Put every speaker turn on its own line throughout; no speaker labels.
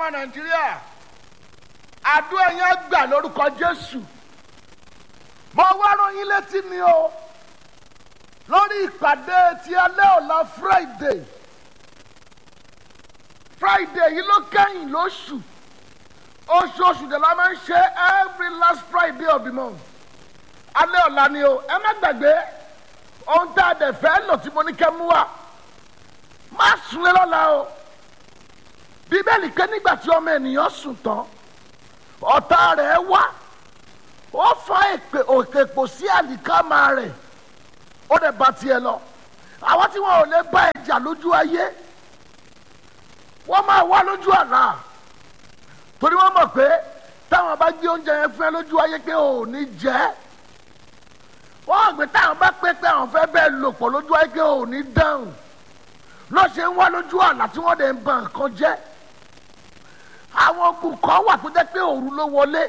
ọmọ nàìjíríà àdúrà yẹn gbà lórúkọ jésù mo wá rán yín létí ni o lórí ìpàdé ti alẹ́ ọ̀la friday friday yìí ló kẹ́yìn lóṣù oṣooṣù dẹ̀ la máa ń ṣe every last friday of the month alẹ́ ọ̀la ni o ẹ má gbàgbé ohun tá a dẹ̀ fẹ́ lò tí mo ní kẹ́ mú wa má sunlé lọ́la o bíbélì ké nígbà tí ọmọ ènìyàn sùn tán ọ̀tá rẹ̀ wá ó fa èpè òkèpò sí àlìkámà rẹ̀ ó dẹ̀ bá tiẹ̀ lọ àwọn tí wọn ò lè bá ẹja lójú ayé wọ́n máa wá lójú àlá torí wọ́n mọ̀ pé táwọn bá gbé oúnjẹ yẹn fún ẹ lójú ayé pé ò ní jẹ́ wọ́n gbé táwọn bá pé pé àwọn fẹ́ bẹ́ẹ̀ lò pọ̀ lójú ayé pé ò ní dáhùn lọ́ ṣe ń wá lójú àlá tí wọ́n dẹ̀ ń ba nǹkan jẹ́ àwọn ogun kan wà tó jẹ́ pé òru ló wọlé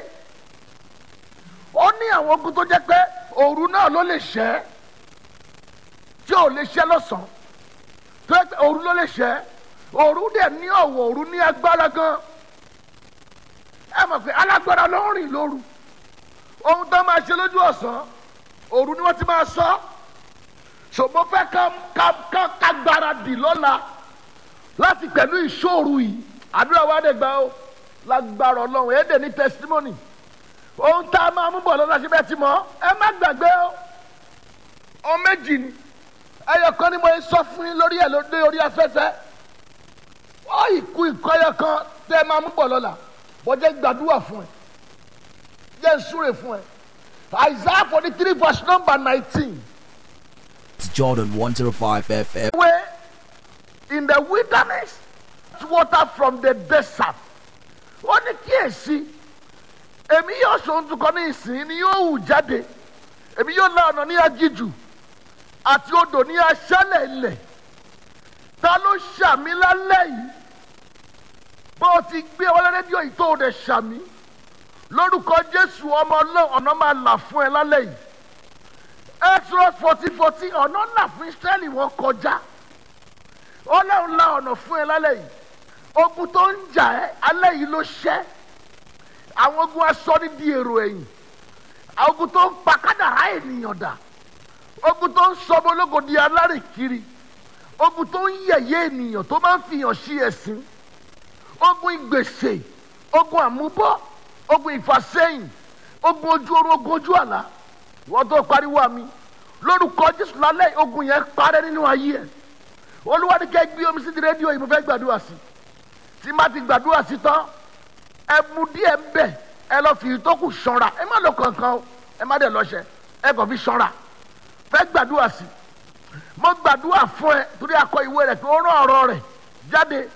ó ní àwọn ogun tó jẹ́ pé òru náà ló lè ṣẹ́ tí ò lè ṣẹ́ lọ́sàn-án tó jẹ́ pé òru ló lè ṣẹ́ òru dẹ̀ ní ọ̀wọ̀ òru ní agbára gan ẹ mọ̀ pé alágbára ló ń rìn lóru ohun tó máa ṣe lójú ọ̀sán òru ni wọ́n ti máa sọ ṣùgbọ́n fẹ́ ká ká ká ká gbáradì lọ́la láti pẹ̀lú ìṣòro yìí àdúrà wa dẹ̀ gbà ó lágbára ọlọ́run ẹ̀ dẹ̀ ní testimony ohun tá a máa mú bọ̀ lọ́la ṣe bẹ́ẹ̀ ti mọ̀ ẹ má gbàgbé ó ohun méjì ni ẹyọ kan ni mo sọ fún yín lórí ẹ̀ lóde orí afẹ́fẹ́ ó ìkú ìkọyọ kan tẹ́ ẹ máa mú bọ̀ lọ́la bọ́jẹ́ gbàdúrà fún ẹ jẹ́ ìsúre fún ẹ Isaiah forty three verse number nineteen.
It's Jordan 105 FM.
way in the wilderness water from the desert ó ní kíyèsí èmi yóò sọ̀rọ̀ tukọ̀ ní ìsìn ni yóò hù jáde èmi yóò la ọ̀nà ní aginjù àti odò ní aṣálẹ̀ ilẹ̀ ta ló ṣàmì lálẹ́ yìí bó o ti gbé ọwọ́ rédíò yìí tó o dẹ̀ ṣàmì lórúkọ jésù ọmọ ọlọ́run ọ̀nà máa là fún ẹ lálẹ́ yìí exodus fourteen fourteen ọ̀nà là fún israẹli wọn kọjá ọlọ́run la ọ̀nà fún ẹ lálẹ́ yìí ogun tó ń jà ẹ́ alẹ́ yìí ló ṣẹ́ àwọn ogun aṣọ ní di èrò ẹ̀yìn àwọn ogun tó ń pa kádàrá ènìyàn dà ogun tó ń sọmọ ológo di alárìnkiri ogun tó ń yẹ̀yẹ́ ènìyàn tó máa ń fihàn sí ẹ̀sìn ogun ìgbèsè ogun àmúbọ́ ogun ìfàsẹ́yìn ogun ojú orun ogun ojú àlá wọ́n tó pariwo àmì lórúkọ jésù lálẹ́ ogun yẹn parẹ́ nínú ayé ẹ̀ olúwa ní kẹ́ gbé omi sí di rédíò yìí mo fẹ́ gbàdúrà sí tí má ti gbàdúrà sí tán ẹ mu díẹ̀ ń bẹ̀ ẹ lọ fi ìtókù ṣanra ẹ má lọ kankan o ẹ má dẹ̀ lọ́ṣẹ ẹ kàn fi ṣanra fẹ́ gbàdúrà sí mo gbàdúrà fún ẹ torí akọ ìwé rẹ̀ pé ó rán ọ̀rọ̀ rẹ̀ jáde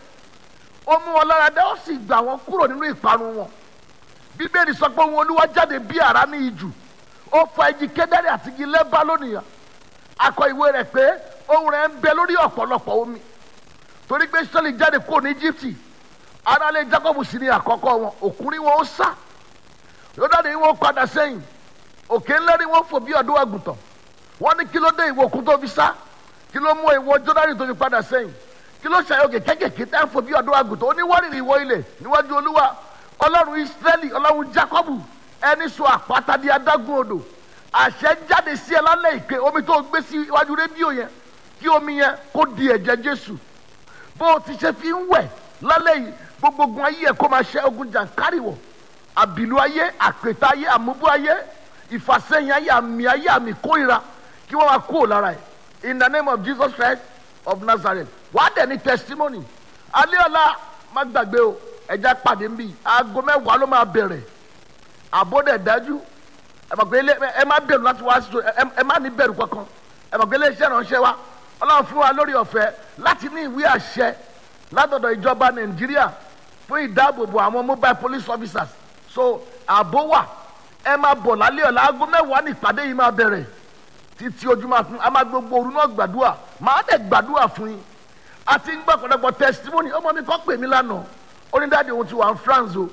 ó mú wọn lára dá ó sì gbà wọn kúrò nínú ìparun wọn bíbélì sọ pé òun olúwa jáde bí àrá ní ijù ó fa igi kédárì àti igi lẹ́bá lónìyàn akọ ìwé rẹ̀ pé ohun rẹ̀ ń bẹ lórí ọ̀pọ̀lọpọ̀ omi torí pé sọ́ọ̀lì jáde kúrò ní Íjíbítì aráalé Jákọ́bù sì ní àkọ́kọ́ wọn òkúrin wọn ó sá yóòdáde wọn padà sẹ́yìn òkè ńlẹ́rìí wọn fò bí ọdún àgùntàn wọn ní kí ló dé ìwọ òkun tó fi sá kí ló mú ìwọ Jọ́dánì tó fi padà sẹ́yìn kí ló ṣàyọkè kékèké tá ń fò bí ọdún àgùntàn oníwárìrì ìwọ ilẹ̀ níwájú Olúwa Ọlọ́run Ísírẹ́lì Ọlọ́run Jákọ́bù ẹni sọ àpáta di adágún odò àṣẹ jáde sí ẹ lálẹ́ ìpè omi tó gbé sí iwájú rédíò yẹn kí omi yẹn kó di ẹ̀jẹ̀ Jésù bó o ti ṣe fi ń wẹ̀ lálẹ́ yìí gbogbo ogun ayé ẹ̀ kó máa ṣe ogun jàǹkárìwọ̀ àbìlú ayé àpètà ayé àmúbú ayé ìfàsẹ́yìn ayé àmì ayé àmì kórìíra kí wọ́n máa kúrò lára ẹ̀ in the name of Jesus Christ of Nazareth wàá dẹ̀ ní testimony alẹ́ ọ̀la má gbàgbé o ẹja pàdé ń bì aago mẹ́wàá ló máa bẹ̀rẹ̀ àbọ̀dẹ̀ dájú ẹ mọ̀ pé ẹ má bẹ̀rù láti wá sí ẹ má ní bẹ̀rù kankan ẹ mọ̀ pé iléeṣẹ́ ìránṣẹ́ wa ọlọ́run fún wa lórí ọ̀fẹ́ láti ní ìwé àṣẹ látọ̀dọ̀ ìjọba nàìjíríà fún ìdáàbòbò àwọn mobile police officers so ààbò wà ẹ máa bọ̀ lálẹ́ ọ̀la aago mẹ́wàá ní ìpàdé yìí máa bẹ̀rẹ̀ títí ojú máa fún a máa gbogbo òru náà gbàdúrà máa dẹ̀ gbàdúrà fún yín a ti ń gbọ́ ọ̀pọ̀lọpọ̀ testimony ọmọ mi kọ́ pè mí lánàá ó ní dáàdi òun ti wà ní France o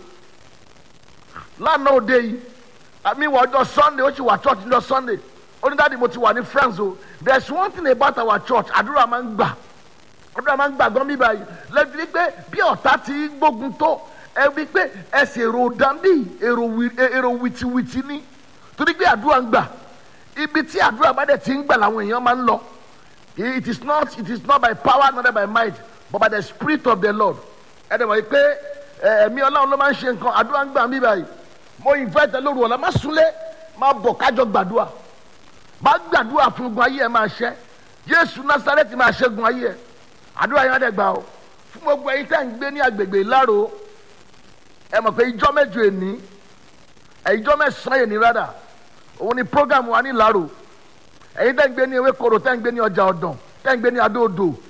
lánàá òde yìí àmì ìwà ọjọ́ Sunday ó sì wà church ní ọjọ́ Sunday ó ní dáàdi mo ti wà ní France o there is one thing about our church àdúrà máa ń gbà àdúrà máa ń gbà gan bíbá yìí lẹ́bi pé bí ọ̀tá ti gbógun tó ẹ wí pé ẹsẹ̀ èrò dàbí èrò wì- èrò wìtìwìtì ni torí pé àdúrà ń gbà ibi tí àdúrà bá dẹ̀ ti ń gbà làwọn èèyàn máa ń lọ it is not it is not by power not by might but by the spirit of the lord ẹ dẹ̀ wọ̀ yìí pé ẹ, ẹ̀mí ọlọ́run ló máa ń ṣe nǹkan àdúrà ń gbà mí báyìí mo invite ẹ lóru ọ̀la má súnlé má bọ̀ kájọ gbàdúrà má gbàdúrà fún gun ayé ẹ máa ṣẹ jésù násàrẹ́tì máa ṣẹ́gun ayé ẹ àdúrà yẹn á dẹ̀ gbà o fún gbogbo ẹ̀yin tẹ́ ń gbé ní agbègbè ìlàrò ẹ mọ̀ pé ìjọ mẹ́jọ èní ẹ̀ ìjọ mẹ́sàn-án èní rádà òun ni program wa ní ìlàrò ẹ̀yin tẹ́ ń gbé ní ewékoro tẹ́ ń gbé ní ọjà ọ̀dàn tẹ́ ń gbé ní adóodò